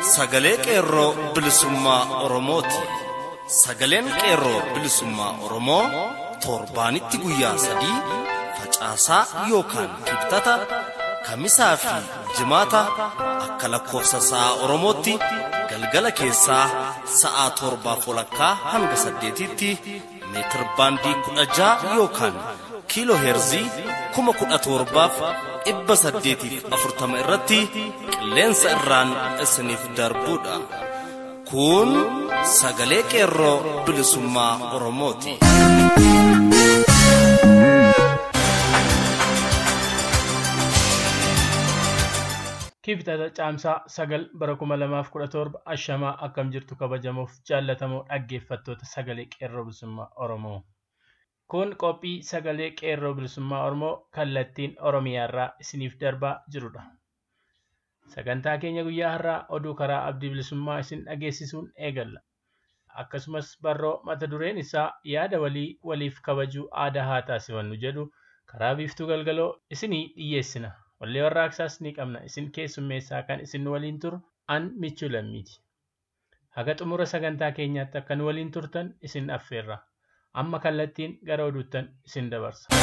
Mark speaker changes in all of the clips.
Speaker 1: sagalee qeerroo bilisummaa Oromooti. Sagaleen qeerroo bilisummaa Oromoo torbaanitti guyyaa sadii facaasaa yookaan kibxata kamisaa fi jimaata akka lakkoofsa sa'a Oromootti galgala keessaa sa'a torbaaf walakkaa hanga saddeetitti meetir baandii kudha ja'a yookaan kiiloo heerzii kuma kudha torbaaf dhibba saddeetiif afurtama irratti qilleensa irraan isiniif darbuudha. Kun sagalee qeerroo bilisummaa Oromooti.
Speaker 2: Kibxata caamsaa sagal bara kuma lamaaf kudha torba ashamaa akkam jirtu kabajamuuf jaallatamoo dhaggeeffattoota sagalee qeerroo bilisummaa Oromoo. Kun qophii sagalee qeerroo bilisummaa Oromoo kallattiin Oromiyaarraa isiniif darbaa jirudha. Sagantaa keenya guyyaa har'aa oduu karaa abdii bilisummaa isin dhageessisuun eegalla. Akkasumas barroo mata dureen isaa yaada walii waliif kabajuu aadaa haa taasifannu jedhu karaa biiftuu galgaloo isinii dhiyyeessina. Wallee warraaqsaas ni qabna. Isin keessummeessaa kan isin waliin turu an michuu lammiiti. Haga xumura sagantaa keenyaatti akka nu waliin turtan isin affeerra. Amma kallattiin gara oduuttan isin dabarsa.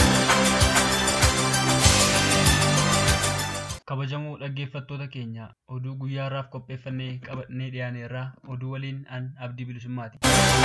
Speaker 3: Kabajamuu dhaggeeffattoota keenya oduu guyyaa har'aaf qopheeffannee qabannee dhiyaaneerraa oduu waliin an abdii bilisummaati.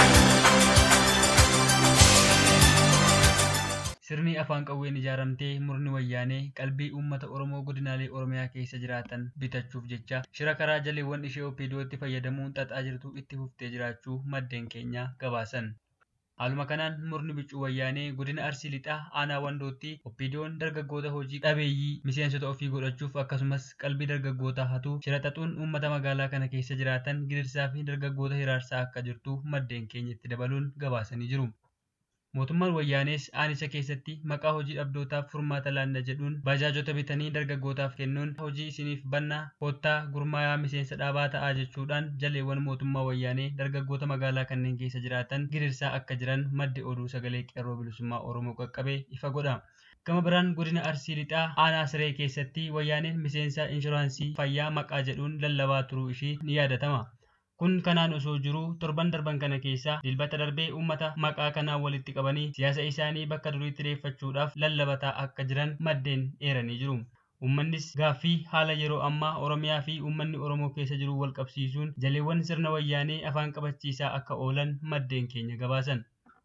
Speaker 3: Sirni afaan qawween ijaaramtee murni wayyaanee qalbii uummata Oromoo godinaalee Oromiyaa keessa jiraatan bitachuuf jecha shira karaa jaleewwan ishee OPDO'tti fayyadamuun xaxaa jirtu itti fuftee jiraachuu maddeen keenya gabaasan. Haaluma kanaan murni biccuu wayyaanee godina Arsii Lixaa aanaa Wandootti OPDO'n dargaggoota hojii dhabeeyyii miseensota ofii godhachuuf akkasumas qalbii dargaggootaa hatuuf shira xaxuun uummata magaalaa kana keessa jiraatan gidirsaa fi dargaggoota hiraarsaa akka jirtu maddeen keenya itti dabaluun gabaasanii jiru. Mootummaan wayyaanees aanicha keessatti maqaa hojii dhabdootaaf furmaata laanna jedhuun baajaajota bitanii dargaggootaaf kennuun hojii isiniif bannaa koottaa gurmaayaa miseensa dhaabaa ta'aa jechuudhaan jaleewwan mootummaa wayyaanee dargaggoota magaalaa kanneen keessa jiraatan gidirsaa akka jiran maddi oduu sagalee qeerroo bilisummaa Oromoo qaqqabee ifa godha. Gama biraan godina Arsii Lixaa aanaa siree keessatti wayyaaneen miseensa inshuraansii fayyaa maqaa jedhuun lallabaa turuu ishii ni yaadatama. Kun kanaan osoo jiruu torban darban kana keessa dilbata darbee uummata maqaa kanaan walitti qabanii siyaasa isaanii bakka duriitti deeffachuudhaaf lallabataa akka jiran maddeen eeranii jiru. Uummannis gaaffii haala yeroo ammaa Oromiyaa fi uummanni Oromoo keessa jiru wal qabsiisuun jaleewwan sirna wayyaanee afaan qabachiisaa akka oolan maddeen keenya gabaasan.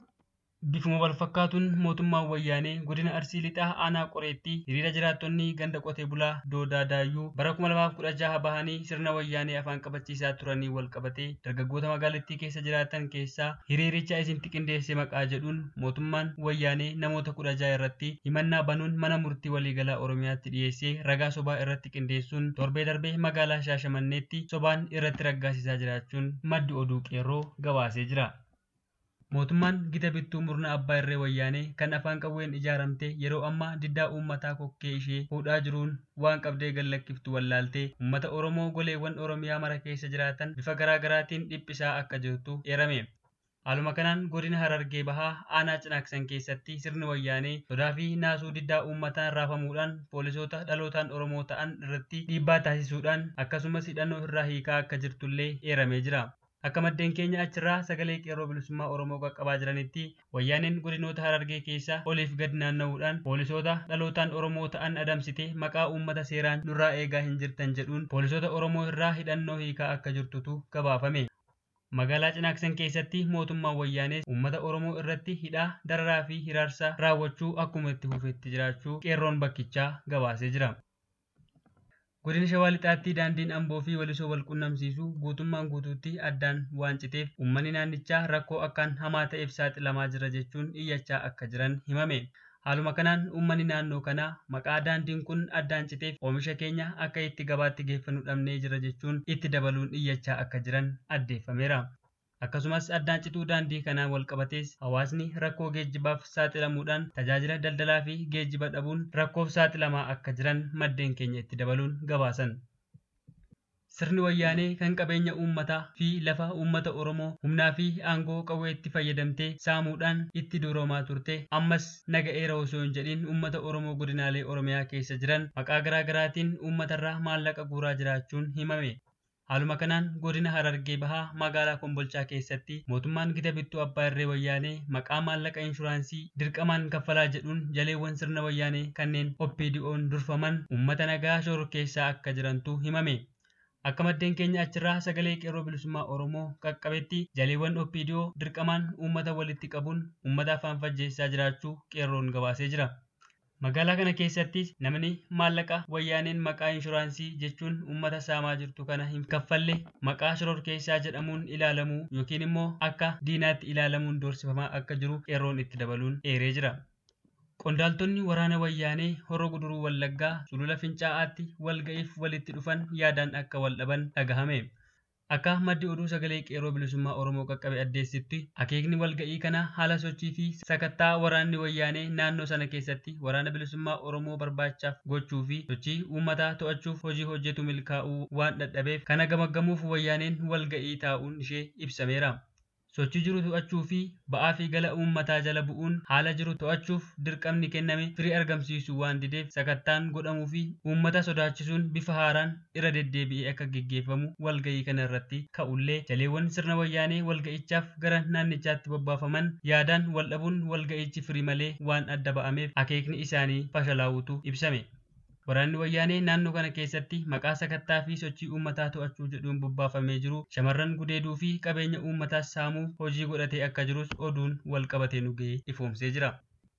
Speaker 3: Bifuma wal fakkaatuun mootummaan wayyaanee godina Arsii Lixaa aanaa qoreetti hiriira jiraattonni ganda qotee bulaa Doodaa Daayyuu bara 2016 bahanii sirna wayyaanee afaan qabachiisaa turanii wal qabatee dargaggoota magaalattii keessa jiraatan keessaa hiriiricha isintti qindeesse maqaa jedhuun mootummaan wayyaanee namoota 16 irratti himannaa banuun mana murtii waliigalaa Oromiyaatti dhiyeessee ragaa sobaa irratti qindeessuun torbee darbee magaalaa Shaashamanneetti sobaan irratti raggaasisaa jiraachuun maddi oduu qeerroo gabaasee jira. Mootummaan gita bittuu murna abbaa irree wayyaanee kan afaan qawween ijaaramte yeroo ammaa diddaa uummataa kokkee ishee fuudhaa jiruun waan qabdee gallakkiftu wallaaltee uummata Oromoo goleewwan Oromiyaa mara keessa jiraatan bifa garaa garaatiin dhiphisaa akka jirtu eerame. Haaluma kanaan godina Harargee Bahaa aanaa Cinaaksan keessatti sirni wayyaanee sodaa fi naasuu diddaa uummataan raafamuudhaan poolisoota dhalootaan Oromoo ta'an irratti dhiibbaa taasisuudhaan akkasumas hidhannoo irraa hiikaa akka jirtullee eeramee jira. Akka maddeen keenya achirraa sagalee qeerroo bilisummaa Oromoo qaqqabaa jiranitti wayyaaneen godinoota Harargee keessa oliif gad naanna'uudhaan poolisoota dhalootaan Oromoo ta'an adamsite maqaa uummata seeraan nurraa eegaa hin jirtan jedhuun poolisoota Oromoo irraa hidhannoo hiikaa akka jirtutu gabaafame. Magaalaa Cinaaksan keessatti mootummaan wayyaanees uummata Oromoo irratti hidhaa dararaa fi hiraarsa raawwachuu akkuma itti fufetti jiraachuu qeerroon bakkichaa gabaasee jira. Godina Shawaa Lixaatti daandiin Amboo fi Walisoo wal qunnamsiisu guutummaan guutuutti addaan waan citeef uummanni naannichaa rakkoo akkaan hamaa ta'eef saaxilamaa jira jechuun iyyachaa akka jiran himame. Haaluma kanaan uummanni naannoo kanaa maqaa daandiin kun addaan citeef oomisha keenya akka itti gabaatti geeffannu dhabnee jira jechuun itti dabaluun iyyachaa akka jiran addeeffameera. Akkasumas addaan cituu daandii kanaan wal qabatees hawaasni rakkoo geejjibaaf saaxilamuudhaan tajaajila daldalaa fi geejjiba dhabuun rakkoof saaxilamaa akka jiran maddeen keenya itti dabaluun gabaasan. Sirni wayyaanee kan qabeenya uummataa fi lafa uummata Oromoo humnaa fi aangoo qawweetti fayyadamtee saamuudhaan itti duroomaa turte ammas naga'eera osoo hin jedhin uummata Oromoo godinaalee Oromiyaa keessa jiran maqaa garaa garaatiin uummatarraa maallaqa guuraa jiraachuun himame. Haaluma kanaan godina Harargee Bahaa magaalaa Kombolchaa keessatti mootummaan gita bittuu abbaa irree wayyaanee maqaa maallaqa inshuraansii dirqamaan kaffalaa jedhuun jaleewwan sirna wayyaanee kanneen OPDO'n durfaman uummata nagaa shororkeessaa akka jirantu himame. Akka maddeen keenya achirraa sagalee qeerroo bilisummaa Oromoo qaqqabetti jaleewwan OPDO dirqamaan uummata walitti qabuun uummata afaan fajjeessaa jiraachuu qeerroon gabaasee jira. Magaalaa kana keessattis namni maallaqa wayyaaneen maqaa inshuraansii jechuun uummata saamaa jirtu kana hin kaffalle maqaa shororkeessaa jedhamuun ilaalamuu yookiin immoo akka diinaatti ilaalamuun doorsifamaa akka jiru qeerroon itti dabaluun eeree jira. Qondaaltonni waraana wayyaanee horoo guduruu wallaggaa sulula fincaa'aatti walga'iif walitti dhufan yaadaan akka wal dhaban dhagahame. Akka maddi oduu sagalee qeerroo bilisummaa Oromoo qaqqabe addeessitti akeekni walga'ii kana haala sochii fi sakattaa waraanni wayyaanee naannoo sana keessatti waraana bilisummaa Oromoo barbaachaaf gochuu fi sochii uummataa to'achuuf hojii hojjetu milkaa'uu waan dadhabeef kana gamaggamuuf wayyaaneen walga'ii taa'uun ishee ibsameera. Sochii jiru to'achuu fi ba'aa fi gala uummataa jala bu'uun haala jiru to'achuuf dirqamni kenname firii argamsiisuu waan dideef sakattaan godhamuu fi uummata sodaachisuun bifa haaraan irra deddeebi'ee akka geggeeffamu walga'ii kana irratti ka'ullee jaleewwan sirna wayyaanee walga'ichaaf gara naannichaatti bobbaafaman yaadaan wal dhabuun walga'ichi firii malee waan adda ba'ameef akeekni isaanii fashalaa'uutu ibsame. Waraanni wayyaanee naannoo kana keessatti maqaa sakattaa fi sochii uummataa to'achuu jedhuun bobbaafamee jiru shamarran gudeeduu fi qabeenya uummataas saamuuf hojii godhatee akka jirus oduun wal qabatee nu ga'ee ifoomsee jira.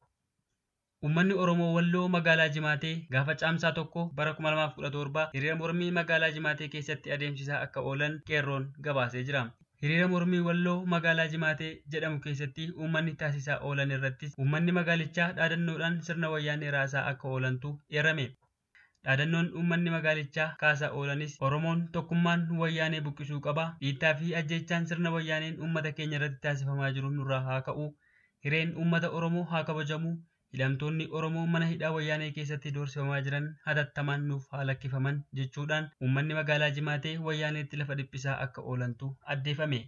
Speaker 3: Uummanni Oromoo Walloo magaalaa Jimaatee gaafa caamsaa tokko bara 2017 hiriira mormii magaalaa Jimaatee keessatti adeemsisaa akka oolan qeerroon gabaasee jira. Hiriira mormii Walloo magaalaa Jimaatee jedhamu keessatti uummanni taasisaa oolan irrattis uummanni magaalichaa dhaadannoodhaan sirna wayyaanee raasaa akka oolantu eerame. Dhaadannoon uummanni magaalichaa kaasaa oolanis Oromoon tokkummaan wayyaanee buqqisuu qaba. Dhiittaa fi ajjechaan sirna wayyaaneen uummata keenya irratti taasifamaa jiru nurraa haa ka'u. Hireen uummata Oromoo haa kabajamu. Hidhamtoonni Oromoo mana hidhaa wayyaanee keessatti doorsifamaa jiran hatattamaan nuuf haa lakkifaman jechuudhaan uummanni magaalaa Jimaatee wayyaaneetti lafa dhiphisaa akka oolantu addeeffame.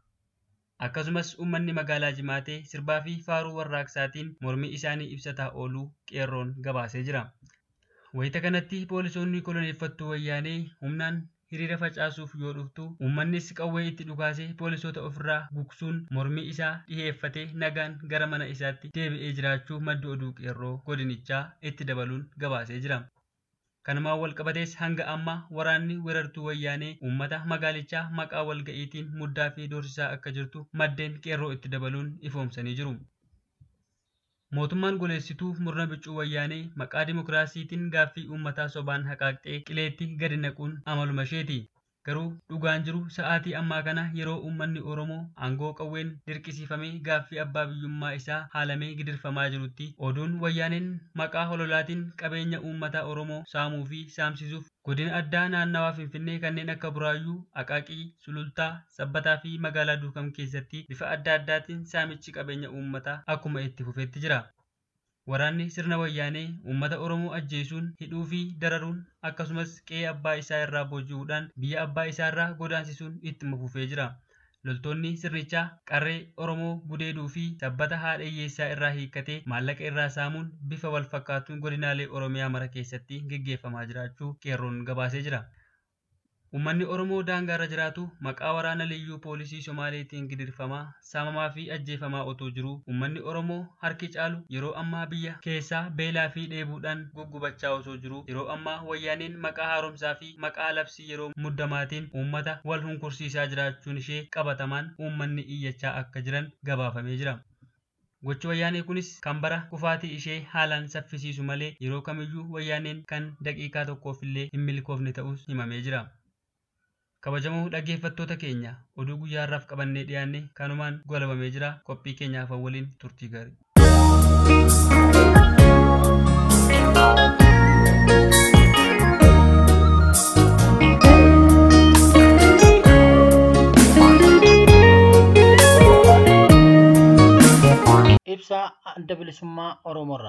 Speaker 3: Akkasumas uummanni magaalaa Jimaatee sirbaa fi faaruu warraaqsaatiin mormii isaanii ibsataa ooluu qeerroon gabaasee jira. Wayita kanatti poolisoonni koloneeffattuu wayyaanee humnaan hiriira facaasuuf yoo dhuftu uummannis qawwee itti dhukaasee poolisoota ofirraa gugsuun mormii isaa dhiheeffatee nagaan gara mana isaatti deebi'ee jiraachuu maddi oduu qeerroo godinichaa itti dabaluun gabaasee jira. Kanumaan wal qabatees hanga ammaa waraanni weerartuu wayyaanee uummata magaalichaa maqaa walga'iitiin muddaa fi doorsisaa akka jirtu maddeen qeerroo itti dabaluun ifoomsanii jiru. Mootummaan goleessituu murna biccuu wayyaanee maqaa dimokiraasiitiin gaaffii uummataa sobaan haqaaqxee qileetti gadi naquun amaluma isheeti. Garuu dhugaan jiru sa'aatii ammaa kana yeroo uummanni Oromoo aangoo qawween dirqisiifamee gaaffii abbaa biyyummaa isaa haalamee gidirfamaa jirutti oduun wayyaaneen maqaa hololaatiin qabeenya uummata Oromoo saamuu fi saamsisuuf godina addaa naannawaa Finfinnee kanneen akka Buraayyuu, Aqaaqii, Sulultaa, Sabbataa fi magaalaa Duukam keessatti bifa adda addaatiin saamichi qabeenya uummataa akkuma itti fufetti jira. Waraanni sirna wayyaanee uummata Oromoo ajjeesuun hidhuu fi dararuun akkasumas qe'ee abbaa isaa irraa booji'uudhaan biyya abbaa isaa irraa godaansisuun ittuma fufee jira. Loltoonni sirnichaa qarree Oromoo gudeeduu fi sabbata haadha hiyyeessaa irraa hiikkatee maallaqa irraa saamuun bifa wal fakkaatuun godinaalee Oromiyaa mara keessatti geggeeffamaa jiraachuu qeerroon gabaasee jira. Uummanni Oromoo daangaa irra jiraatu maqaa waraana liyyuu poolisii Somaaleetiin gidirfamaa, saamamaa fi ajjeefamaa otoo jiruu uummanni Oromoo harki caalu yeroo ammaa biyya keessaa beelaa fi dheebuudhaan guggubachaa osoo jiruu yeroo ammaa wayyaaneen maqaa haaromsaa fi maqaa labsii yeroo muddamaatiin uummata wal hunkursiisaa jiraachuun ishee qabatamaan uummanni iyyachaa akka jiran gabaafamee jira. Gochi wayyaanee kunis kan bara kufaatii ishee haalaan saffisiisu malee yeroo kamiyyuu wayyaaneen kan daqiiqaa tokkoof illee hin milkoofne ta'us himamee jira. Kabajamoo dhaggeeffattoota keenya oduu guyyaa har'aaf qabannee dhiyaanne kanumaan golabamee jira qophii keenyaaf waliin turtii gaarii.
Speaker 4: Ibsaa adda bilisummaa Oromoorraa.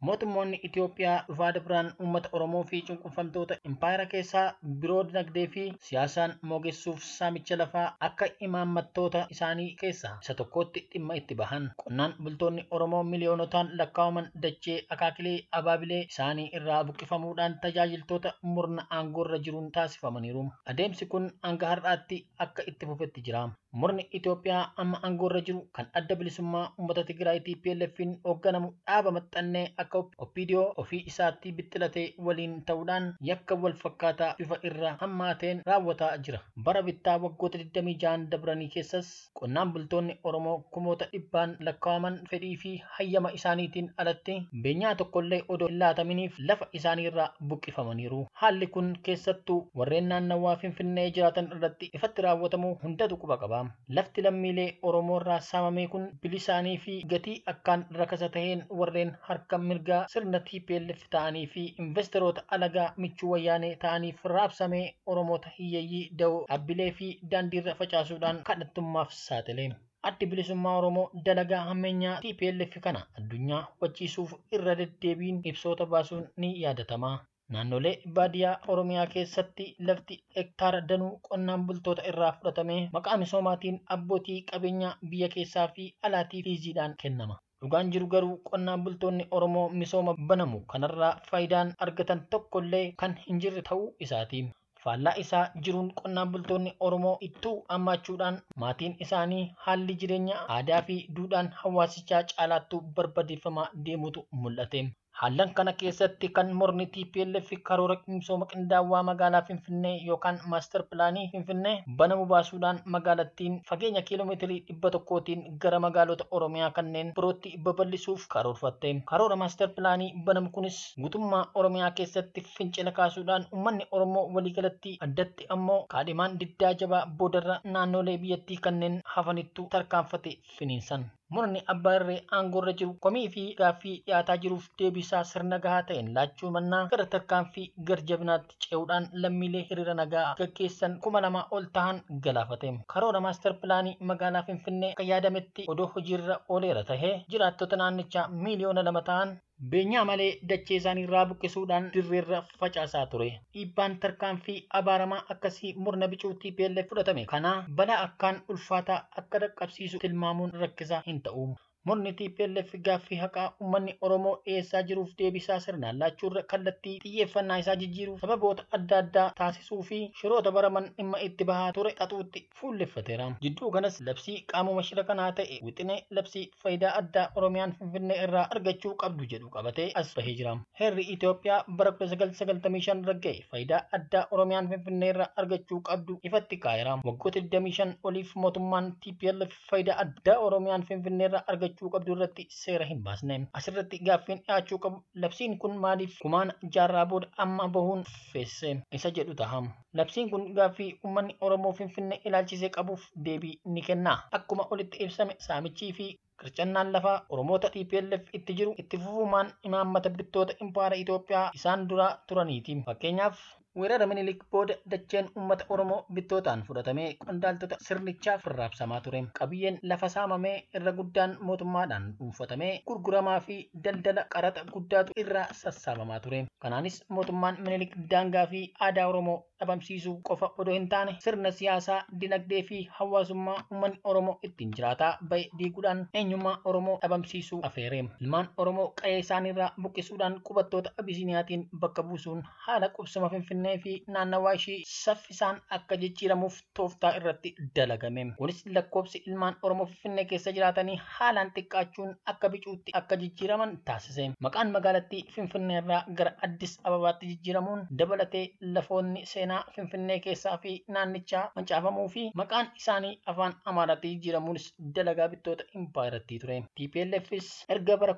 Speaker 4: Mootummoonni Itoophiyaa dhufaa biraan uummata Oromoo fi cunqurfamtoota impaayera keessaa biroo dinagdee fi siyaasaan moogessuuf saamicha lafaa akka imaammattoota isaanii keessaa isa tokkotti dhimma itti bahan. Qonnaan bultoonni Oromoo miliyoonotaan lakkaa'aman dachee akaakilee abaabilee isaanii irraa buqqifamuudhaan tajaajiltoota murna aangoorra jiruun taasifamaniiru. Adeemsi kun hanga har'aatti akka itti fufetti jira. Murni Itoophiyaa amma aangoorra jiru kan adda bilisummaa uummata Tigraay TPLF'n hoogganamu dhaaba maxxannee akka OPDO ofii isaatti bixxilatee waliin ta'uudhaan yakka wal fakkaataa bifa irra hammaateen raawwataa jira. Bara bittaa waggoota 26 dabranii keessas qonnaan bultoonni Oromoo kumoota dhibbaan lakkaa'aman fedhii fi hayyama isaaniitiin alatti beenyaa tokkollee odoo hin laataminiif lafa isaaniirraa buqqifamaniiru. Haalli kun keessattuu warreen naannawaa Finfinnee jiraatan irratti ifatti raawwatamu hundatu quba qaba. Lafti lammiilee Oromoo irraa saamame kun bilisaanii fi gatii akkaan rakasa taheen warreen harka mirgaa sirna TPLF ta'anii fi investoroota alagaa michuu wayyaanee ta'aniif raabsamee Oromoota hiyyeeyyii da'oo dhaabbilee fi daandiirra facaasuudhaan kadhattummaaf saaxile. Addi bilisummaa Oromoo dalagaa hammeenyaa TPLF kana addunyaa hubachiisuuf irra deddeebiin ibsoota baasuun ni yaadatama. Naannolee baadiyyaa Oromiyaa keessatti lafti hektaara danuu qonnaan bultoota irraa fudhatamee maqaa misoomaatiin abbootii qabeenyaa biyya keessaa fi alaatii liiziidhaan kennama. Dhugaan jiru garuu qonnaan bultoonni Oromoo misooma banamu kanarraa faayidaan argatan tokkollee kan hin jirre ta'uu isaati. Faallaa isaa jiruun qonnaan bultoonni Oromoo ittuu hammaachuudhaan maatiin isaanii haalli jireenya aadaa fi duudhaan hawaasichaa caalaattuu barbadeeffamaa deemutu mul'ate. Haallan kana keessatti kan morni TPLF karoora misooma qindaawaa magaalaa Finfinnee yookaan maastar pilaanii Finfinnee banamu baasuudhaan magaalattiin fageenya kiiloomeetirii dhibba tokkootiin gara magaalota Oromiyaa kanneen birootti babal'isuuf karoorfatte. Karoora maastar pilaanii banamu kunis guutummaa Oromiyaa keessatti fincila kaasuudhaan uummanni Oromoo waliigalatti addatti ammoo kaadhimaan diddaa jabaa boodarra naannolee biyyattii kanneen hafanittu tarkaanfate finiinsan. Murni abbaa irree aangoorra jiru komii fi gaaffii dhiyaataa jiruuf deebisaa sirna gahaa ta'een laachuu mannaa gara tarkaanfii garjabinaatti ce'uudhaan lammiilee hiriira nagaa gaggeessan kuma lama ol tahan galaafate. Karoora maastar pilaanii magaalaa Finfinnee akka yaadametti odoo hojiirra ooleera tahee jiraattota naannichaa miiliyoona lama tahan beenyaa malee dachee isaaniirraa buqqisuudhaan dirreerra facaasaa ture. Dhiibbaan tarkaanfii abaaramaa akkasii murna bicuu TPLF fudhatame kana balaa akkaan ulfaataa akka dhaqqabsiisu tilmaamuun rakkisaa hin ta'u. Murni TPLF gaaffii haqaa uummanni Oromoo dhiyeessaa jiruuf deebisaa sirnaan laachuurra kallattii xiyyeeffannaa isaa jijjiiruuf sababoota adda addaa taasisuu fi shiroota baraman dhimma itti bahaa ture xaxuutti fuulleffateera. Jidduu kanas labsii qaamuma shira kanaa ta'e wixinee labsii faayidaa addaa Oromiyaan Finfinnee irraa argachuu qabdu jedhu qabatee as bahee jira. Heerri Itoophiyaa bara 1995 ragga'e faayidaa addaa Oromiyaan Finfinnee irraa argachuu qabdu ifatti kaa'eera. Waggoota 25 oliif mootummaan TPLF faayidaa addaa Oromiyaan Finfinnee irraa argachuu argachuu qabdu irratti seera hin baasne. Asirratti gaaffiin dhiyaachuu qabu labsiin kun maaliif kumaana jaarraa booda amma bahuun feesse isa jedhu taha. Labsiin kun gaaffii uummanni Oromoo Finfinnee ilaalchisee qabuuf deebii ni kenna. Akkuma olitti ibsame saamichii fi qircannaan lafaa Oromoota TPLF itti jiru itti fufumaan imaammata bittoota impaara Itoophiyaa isaan dura turaniiti. Fakkeenyaaf weerara minilik booda dacheen uummata Oromoo bittootaan fudhatamee qondaaltota sirnichaaf raabsamaa ture. Qabiyyeen lafa saamamee irra guddaan mootummaadhaan dhuunfatamee gurguramaa fi daldala qaraxa guddaatu irraa sassaabamaa ture. Kanaanis mootummaan minilik daangaa fi aadaa Oromoo dhabamsiisuu qofa odoo hin taane sirna siyaasaa, dinagdee fi hawaasummaa uummanni Oromoo ittiin jiraataa bahe diiguudhaan eenyummaa Oromoo dhabamsiisuu afeere. Ilmaan Oromoo qe'ee isaaniirraa buqqisuudhaan qubattoota Abisiiniyaatiin bakka buusuun haala qubsuma Finfinnee fi naannawaa ishii saffisaan akka jijjiiramuuf tooftaa irratti dalagame. Kunis lakkoofsi ilmaan Oromoo Finfinnee keessa jiraatanii haalaan xiqqaachuun akka bicuutti akka jijjiiraman taasise. Maqaan magaalattii Finfinnee irraa gara Addis Ababaatti jijjiiramuun dabalatee lafoonni seenaa Finfinnee keessaa fi naannichaa mancaafamuu fi maqaan isaanii afaan Amaaraatti jijjiiramuunis dalagaa bittoota impaayiratti ture. TPLFis erga bara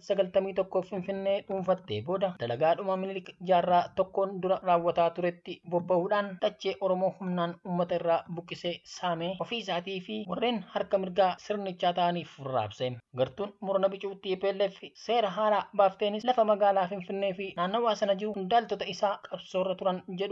Speaker 4: 1991 Finfinnee dhuunfattee booda dalagaadhuma minilik jaarraa tokkoon dura raawwataa turetti bobba'uudhaan dachee Oromoo humnaan uummata irraa buqqisee saamee ofii isaatii fi warreen harka mirgaa sirnichaa ta'aniif raabse. Gartuun murna bicuu TPLF seera haaraa baafteenis lafa magaalaa Finfinnee fi naannawaa sana jiru qondaaltota isaa qabsoorra turan jedhuuf tolatti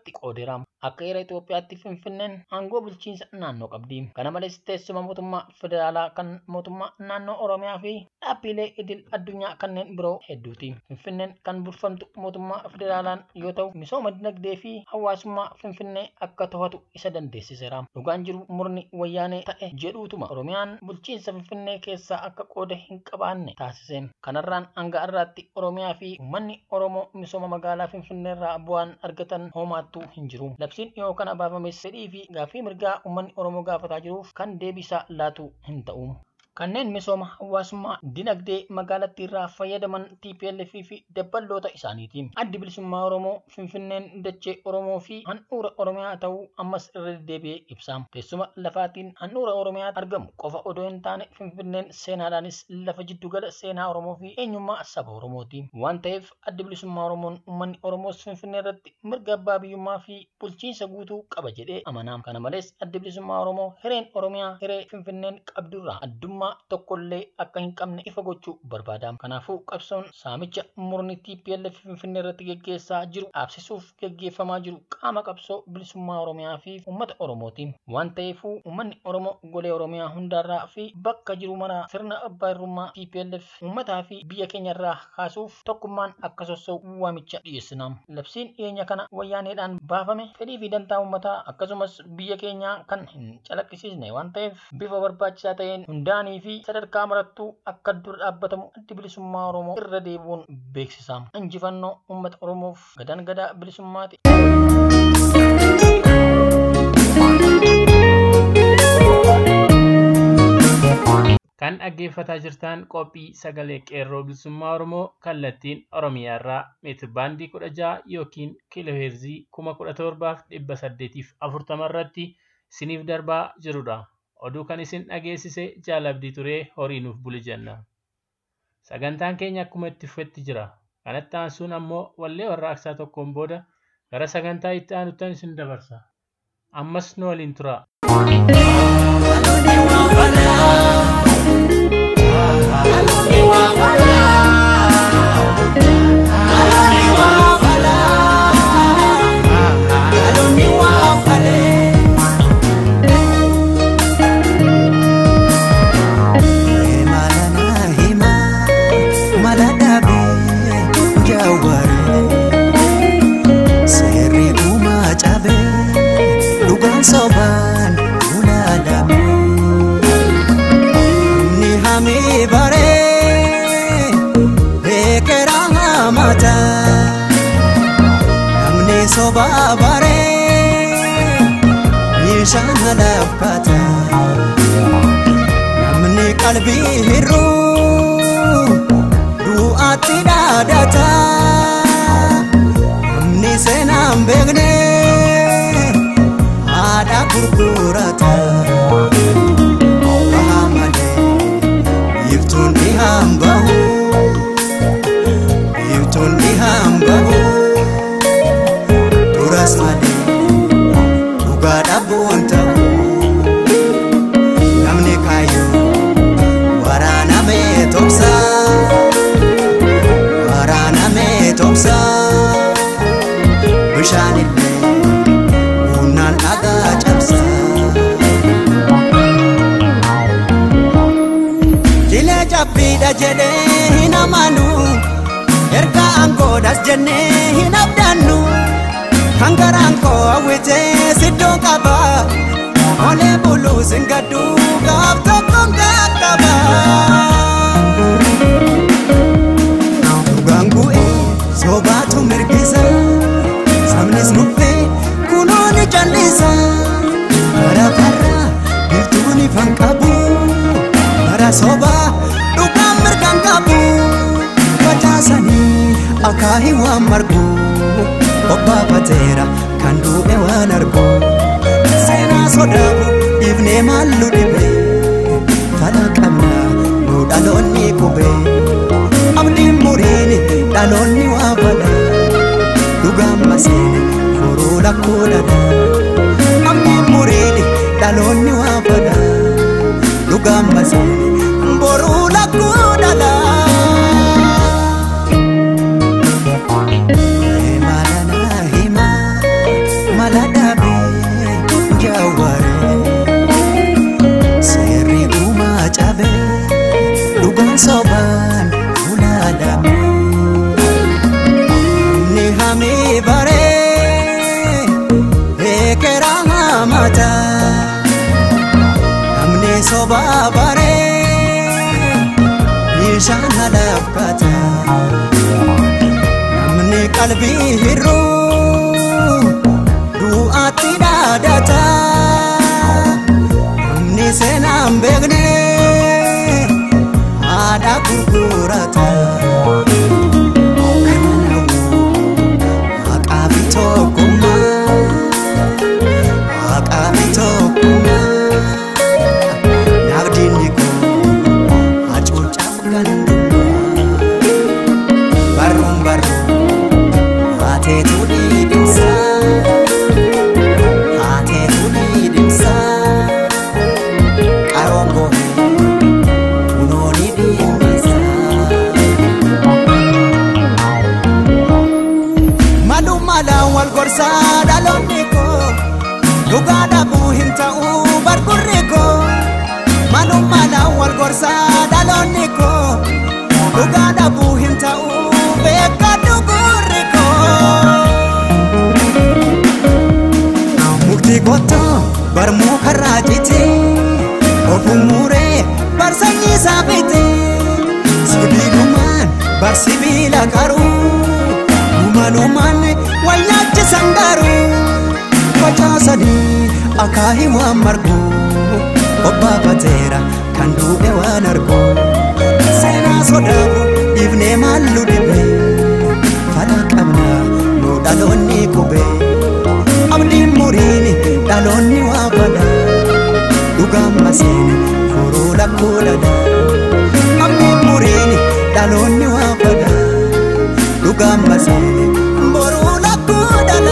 Speaker 4: lamatti qoodeera. Akka heera Itoophiyaatti Finfinneen aangoo bulchiinsa naannoo qabdi. Kana malees teessuma mootummaa federaalaa kan mootummaa naannoo Oromiyaa fi dhaabbilee idil addunyaa kanneen biroo hedduuti. Finfinneen kan bulfamtu mootummaa federaalaan yoo ta'u misooma dinagdee fi hawaasummaa Finfinnee akka to'atu isa dandeessiseera. Dhugaan jiru murni wayyaanee ta'e jedhuutuma Oromiyaan bulchiinsa Finfinnee keessaa akka qooda hin qabaanne taasise. Kanarraan hanga har'aatti Oromiyaa fi uummanni Oromoo misooma magaalaa Finfinneerraa bu'aan argatan homaattuu hin jiru. Labsiin dhiyoo kana baafames fedhii fi gaaffii mirgaa uummanni Oromoo gaafataa jiruuf kan deebisaa laatu hin ta'u. Kanneen misooma hawaasummaa dinagdee magaalattii irraa fayyadaman TPLF fi dabballoota isaaniiti. Addi bilisummaa Oromoo Finfinneen dachee Oromoo fi handhuura Oromiyaa ta'uu ammas irra deddeebi'ee ibsa. Teessuma lafaatiin handhuura Oromiyaa argamu qofa odoo hin taane Finfinneen seenaadhaanis lafa jiddugala seenaa Oromoo fi eenyummaa saba Oromooti. Waan ta'eef addi bilisummaa Oromoon uummanni Oromoos Finfinnee irratti mirga abbaa biyyummaa fi bulchiinsa guutuu qaba jedhee amana. Kana malees addi bilisummaa Oromoo hireen Oromiyaa hiree Finfinneen qabdurraa addummaa tokkollee akka hin qabne ifa gochuu barbaada. Kanaafuu qabsoon saamicha murni TPLF Finfinnee irratti geggeessaa jiru dhaabsisuuf geggeeffamaa jiru qaama qabsoo bilisummaa Oromiyaa fi uummata Oromooti. Waan ta'eefuu uummanni Oromoo golee Oromiyaa hundaarraa fi bakka jiru maraa sirna abbaa irrummaa TPLF uummataa fi biyya keenya irraa kaasuuf tokkummaan akka sossa'u waamicha dhiyeessina. Labsiin dhiyeenya kana wayyaaneedhaan baafame fedhii fi dantaa uummataa akkasumas biyya keenyaa kan hin calaqqisiisne waan ta'eef bifa barbaachisaa ta'een hundaanii fi sadarkaa marattuu akka dura dhaabbatamu addi bilisummaa Oromoo irra deebi'uun beeksisa. Injifannoo uummata Oromoof gadan gadaa bilisummaati.
Speaker 2: Kan dhaggeeffataa jirtan qophii sagalee qeerroo bilisummaa Oromoo kallattiin Oromiyaa irraa meetir baandii kudha jaha yookiin kiiloo heerzii kuma kudha torbaaf dhibba saddeetiif afurtama irratti isiniif darbaa jirudha. Oduu kan isin dhageessise jaalabdii turee horii nuuf buli jenna. Sagantaan keenya akkuma itti fufetti jira. Kanatti aansuun ammoo wallee warraaqsaa tokkoon booda gara sagantaa itti aanutan isin dabarsa. Ammas nu waliin tura.
Speaker 5: Sobaan ulaalame ni hami baree beekera hamata namni sobaa baree meeshaa laffata namni qalbii hir'uu du'aatti dhaadata namni seenaan beeknee. haadha gurgurata baha malee iftuun ni hambahu iftuun ni hambahu duras malee dhugaa dhabuun ta'u namni kaayyoo waraanamee tobsa waraanamee tobsa bishaan illee humnaan dhagaa cabsa. Jilee cabbiidha jedhee hin amanu erga aangoodhas jennee hin abdannu kan garaan koo hawwitee siddoo qaba olee buluu sin gaddu gaaf tokkoon qaqqaba. Dhugaan bu'ee sobaatu mirgisa sabnis nuffee kunoo ni jallisa bara bara biftuun ifan qabu bara sobaa dhugaan mirgan qabu facaasanii akaahii waan margu obbaafateera kan du'e waan argu seenaa sodaabu dhiifnee maallu dhibe fala qabna nu dhaloonni qube abdiin muriin dhaloonni waa fala dhugaan maseene furuu lakkuu dhala abdiin muriin dhaloonni waa fala dhugaan maseene boruu lakkuu dhala. Himaalana hima duubii hir'uu du'aatti dhaadata namni seenaan beekne haadha gurgurata haqaa fi tokkummaa haqaa fi tokkummaa nagdiinni koo hacuucaaf gandummaa barruun barruun haateetu dhiidhimsa haateetu dhiidhimsa qaroon bohee kunooni dhiimmisa malummaadhaan wal gorsaa dhaloonni koo dhugaa dhabuu hin ta'uu bargurri koo malummaadhaan wal gorsaa dhaloonni koo dhugaa dhabuu hin ta'uu beekadhu gurri koo mukti qottoo barmuu karraa cite ofuu muuree bar sanyii isaa fite sibiilumaan bar sibiila qaruu dhumanumaan wayyaachisan garuu facaasanii akaahii waan margu obbaafateera kan duube waan argu seenaa sodaabu dhiifnee maallu dhibe fala qabna nu dhaloonni qube abdiin muriin dhaloonni waa fada dhugaan maseene furuu lakkuu dhada abdiin muriin dhaloonni waa fada dhugaan maseene boruu lakkuu dhada.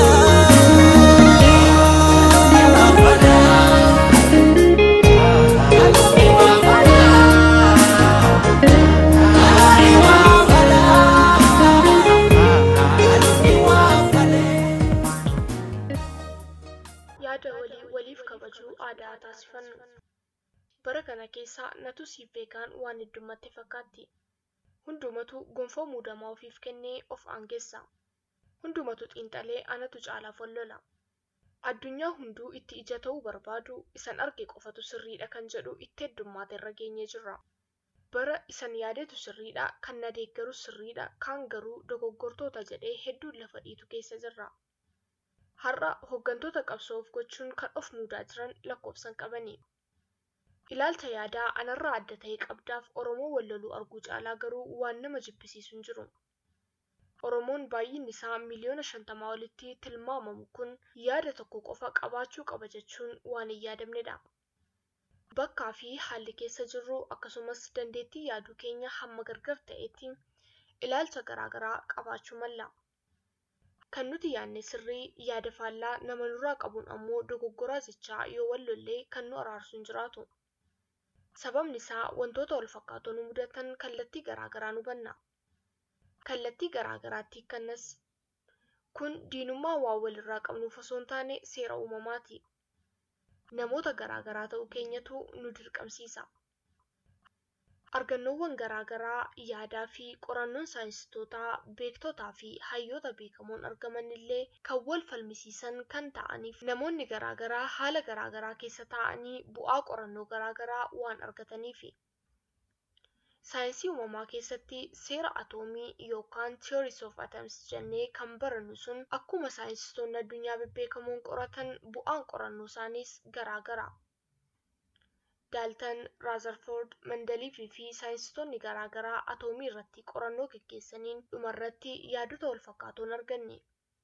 Speaker 6: yaada walii waliif kabajuu aadaa taasifannu. Bara kana keessa natu siif beekaan waan heddummatti fakkaatti. Hundumatu gonfoo muudamaa ofiif kennee of aangeessa. Hundumatu xiinxalee anatu caalaaf wallola. Addunyaa hunduu itti ija ta'uu barbaadu isan arge qofatu sirriidha kan jedhu itti heddummaate irra geenyee jirra. Bara isan yaadetu sirriidha kan na deeggaru sirriidha kaan garuu dogoggortoota jedhee hedduun lafa dhiitu keessa jirra. Har'a hooggantoota qabsoof gochuun kan of muudaa jiran lakkoofsan qabani. Ilaalcha yaadaa anarraa adda ta'e qabdaaf Oromoo walloluu arguu caalaa garuu waan nama jibbisiisu hin jiru. Oromoon baay'inni isaa miliyoona shantamaa olitti tilmaamamu kun yaada tokko qofa qabaachuu qaba jechuun waan hin yaadamnedha. Bakkaa fi haalli keessa jirru akkasumas dandeettii yaaduu keenya hamma gargar ta'etti ilaalcha garaagaraa qabaachuu malla. Kan nuti yaadne sirrii yaada faallaa nama nurraa qabuun ammoo dogoggoraa jechaa yoo wallollee kan nu araarsu hin jiraatu. Sababni isaa wantoota wal fakkaatoo nu mudatan kallattii garaagaraa nu banna. Kallattii garaagaraatti kannas kun diinummaa waan walirraa qabnuuf osoo hin taane seera uumamaati. Namoota garaagaraa ta'uu keenyatu nu dirqamsiisa. Argannoowwan garaagaraa yaadaa fi qorannoon saayinsistoota beektotaa fi hayyoota beekamoon argaman illee kan wal falmisiisan kan ta'aniif namoonni garaagaraa haala garaagaraa keessa taa'anii bu'aa qorannoo garaagaraa waan argataniifi. Saayinsii uumamaa keessatti seera atoomii yookaan theories of atoms jennee kan barannu sun akkuma saayinsistoonni addunyaa bebbeekamoon qoratan bu'aan qorannoo isaaniis garaagara. Daaltan, Raazarfoord, Mandaliifii fi saayinsistoonni garaagaraa atoomii irratti qorannoo gaggeessaniin dhumarratti yaadota wal fakkaatoon arganne.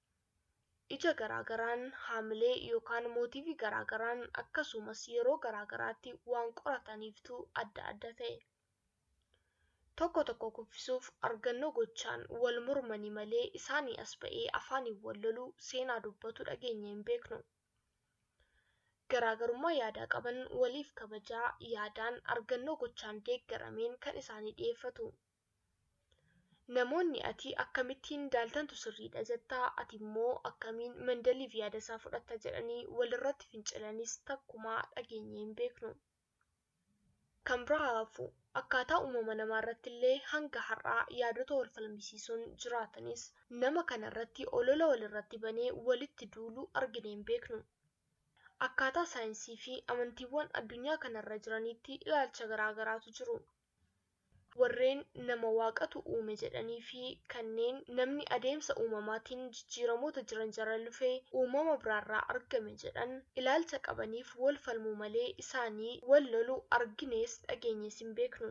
Speaker 6: Ija garaagaraan haamilee yookaan mootiivii garaagaraan akkasumas yeroo garaagaraatti waan qorataniiftu adda adda ta'e. Tokko tokko kuffisuuf argannoo gochaan wal mormanii malee isaanii as ba'ee afaaniin wal loluu seenaa dubbatu dhageenye hin beeknu. Garaagarummaa yaadaa qaban waliif kabajaa yaadaan argannoo gochaan deeggarameen kan isaanii dhiyeeffatu. Namoonni ati akkamittiin daaltantu sirriidha jettaa ati immoo akkamiin mandaliif yaada isaa fudhatta jedhanii walirratti fincilanis takkumaa dhageenye hin beeknu. Kan biraa hafu akkaataa uumama namaa irratti illee hanga har'aa yaadota wal falmisiisuun jiraatanis nama kana irratti olola walirratti banee walitti duulu argine hin beeknu. Akkaataa saayinsii fi amantiiwwan addunyaa kanarra jiranitti ilaalcha garaagaraatu jiru. warreen nama waaqatu uume jedhanii fi kanneen namni adeemsa uumamaatiin jijjiiramoota jiran jala lufee uumama biraarraa argame jedhan ilaalcha qabaniif wal falmuu malee isaanii wal lolu arginees dhageenyees hin beeknu.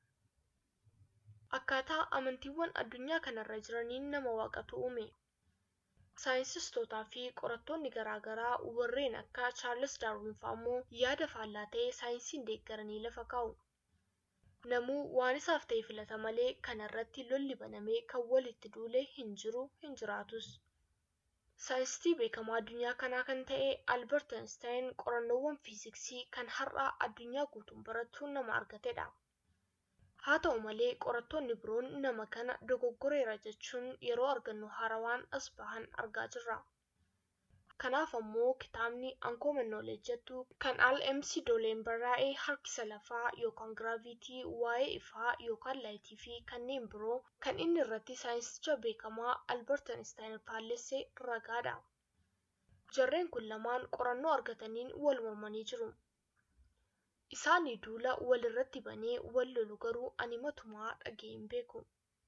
Speaker 6: Akkaataa amantiiwwan addunyaa kanarra jiraniin nama waaqatu uume. Saayinsiistootaa fi qorattoonni garaagaraa warreen akka Chaarles Daarwin fa'ammoo yaada faallaa ta'ee saayinsiin deeggaranii lafa kaa'u. Namuu waan isaaf ta'e filata malee kanarratti lolli banamee kan walitti duule hin jiru hin jiraatus. Saayinsistii beekamaa addunyaa kanaa kan ta'e Albert Einstein qorannoowwan fiiziksii kan har'a addunyaa guutuun barattuun nama argatedha. Haa ta'u malee qorattoonni biroon nama kana dogoggoreera jechuun yeroo argannu haarawaan as bahan argaa jirra. Kanaaf ammoo kitaabni Uncommon Knowledge jettu kan al MC Doleen barraa'ee harkisa lafaa yookaan giraavitii waa'ee ifaa yookaan laayitii fi kanneen biroo kan inni irratti saayinsicha beekamaa Albert Einstein faallesse ragaadha. Jarreen kun lamaan qorannoo argataniin wal mormanii jiru. Isaanii duula walirratti banee wal lolu garuu ani matumaa dhaga'ee hin beeku.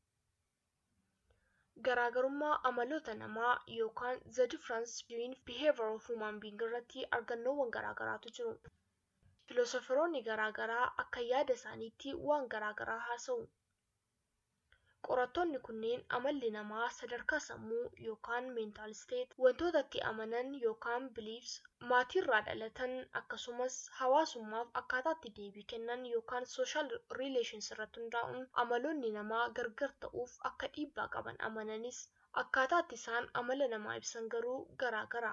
Speaker 6: Garaagarummaa amaloota namaa yookaan the difference between behavior of human being irratti argannoowwan garaagaraatu jiru. Filoosoferoonni garaagaraa akka yaada isaaniitti waan garaagaraa haasa'u. Qorattoonni kunneen amalli namaa sadarkaa sammuu yookaan mental state wantoota itti amanan yookaan beliefs maatiirraa dhalatan akkasumas hawaasummaaf akkaataa itti deebii kennan yookaan social relations irratti hundaa'uun amaloonni namaa gargar ta'uuf akka dhiibbaa qaban amananis akkaataa itti isaan amala namaa ibsan garuu garaagara.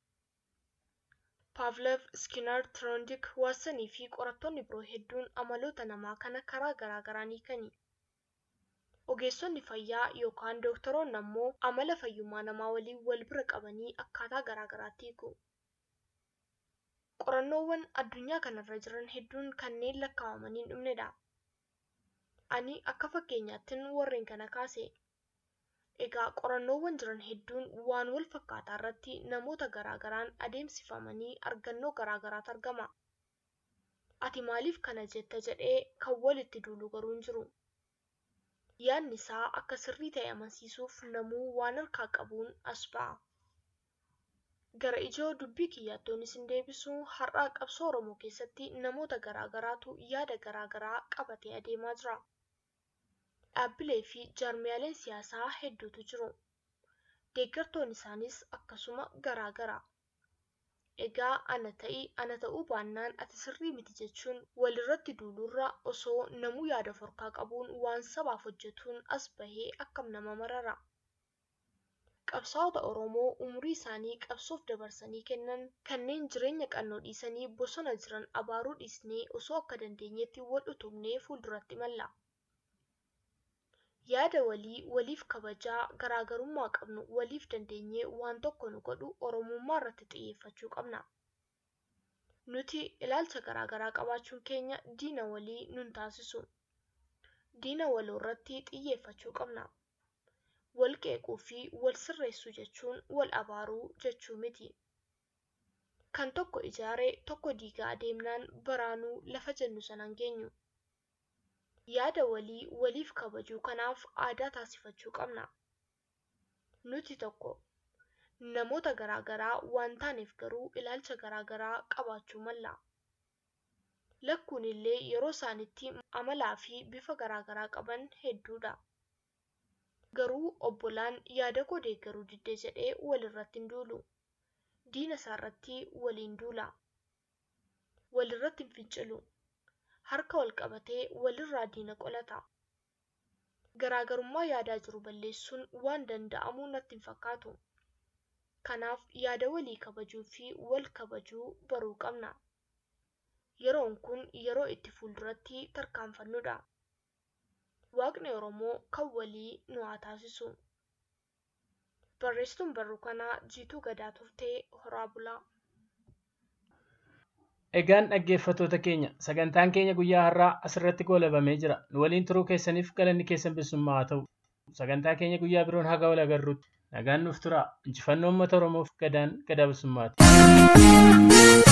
Speaker 6: Pavlov, Skinner, Trondik, Waatsanii fi qorattoonni biroo hedduun amaloota namaa kana karaa garaagaraa ni kani. Ogeessonni fayyaa yookaan dooktoroonni ammoo amala fayyummaa namaa waliin wal bira qabanii akkaataa garaagaraatti hiiku. Qorannoowwan addunyaa kanarra jiran hedduun kanneen lakkaa'amanii hin dhumnedha. Ani akka fakkeenyaattin warreen kana kaase. Egaa qorannoowwan jiran hedduun waan wal fakkaataa irratti namoota garaagaraan adeemsifamanii argannoo garaagaraatu argama. Ati maaliif kana jetta jedhee kan walitti duulu garuu hin jiru. Yaadni isaa akka sirrii ta'e amansiisuuf namuu waan harkaa qabuun as ba'a. Gara ijoo dubbii kiyyaattoonnis hin deebisu har'aa qabsoo Oromoo keessatti namoota garaagaraatu yaada garaagaraa qabatee adeemaa jira. Dhaabbilee fi jaarmiyaaleen siyaasaa hedduutu jiru. Deeggartoonni isaanis akkasuma garaagara. Egaa ana ta'i ana ta'uu baannaan ati sirrii miti jechuun walirratti duulurra osoo namuu yaada forkaa qabuun waan sabaaf hojjetuun as bahee akkam nama marara. Qabsaa'ota Oromoo umurii isaanii qabsoof dabarsanii kennan kanneen jireenya qannoo dhiisanii bosona jiran abaaruu dhiisnee osoo akka dandeenyetti wal utubnee fuulduratti malla. Yaada walii waliif kabajaa garaagarummaa qabnu waliif dandeenyee waan tokko nu godhu Oromummaa irratti xiyyeeffachuu qabna. Nuti ilaalcha garaagaraa qabaachuun keenya diina walii nun taasisu. Diina waloo irratti xiyyeeffachuu qabna. Wal qeequu fi wal sirreessuu jechuun wal abaaruu jechuu miti. Kan tokko ijaaree tokko diigaa adeemnaan baraanuu lafa jennu sanaan geenyu. Yaada walii waliif kabajuu kanaaf aadaa taasifachuu qabna. Nuti tokko namoota garaagaraa waan taaneef garuu ilaalcha garaagaraa qabaachuu malla. Lakkuun illee yeroo isaanitti amalaa fi bifa garaagaraa qaban hedduudha. Garuu obbolaan yaada koo deeggaruu diddee jedhee walirratti hin duulu. Diina isaarratti waliin duula. Walirratti hin fincilu. Harka wal qabatee walirraa diina qolata. Garaagarummaa yaadaa jiru balleessuun waan danda'amu natti hin fakkaatu. Kanaaf yaada walii kabajuu fi wal kabajuu baruu qabna. Yeroon kun yeroo itti fuulduratti tarkaanfannudha. Waaqni Oromoo kan walii nu haa taasisu. Barreessituun barruu kanaa Jiituu Gadaa turtee horaa bulaa.
Speaker 2: Egaan dhaggeeffattoota keenya sagantaan keenya guyyaa har'aa asirratti goolabamee jira. Nu waliin turuu keessaniif galanni keessan bilisummaa haa ta'u. Sagantaa keenya guyyaa biroon haga wal agarruutti nagaan nuuf tura. Injifannoo uummata Oromoof gadaan gadaa bilisummaati.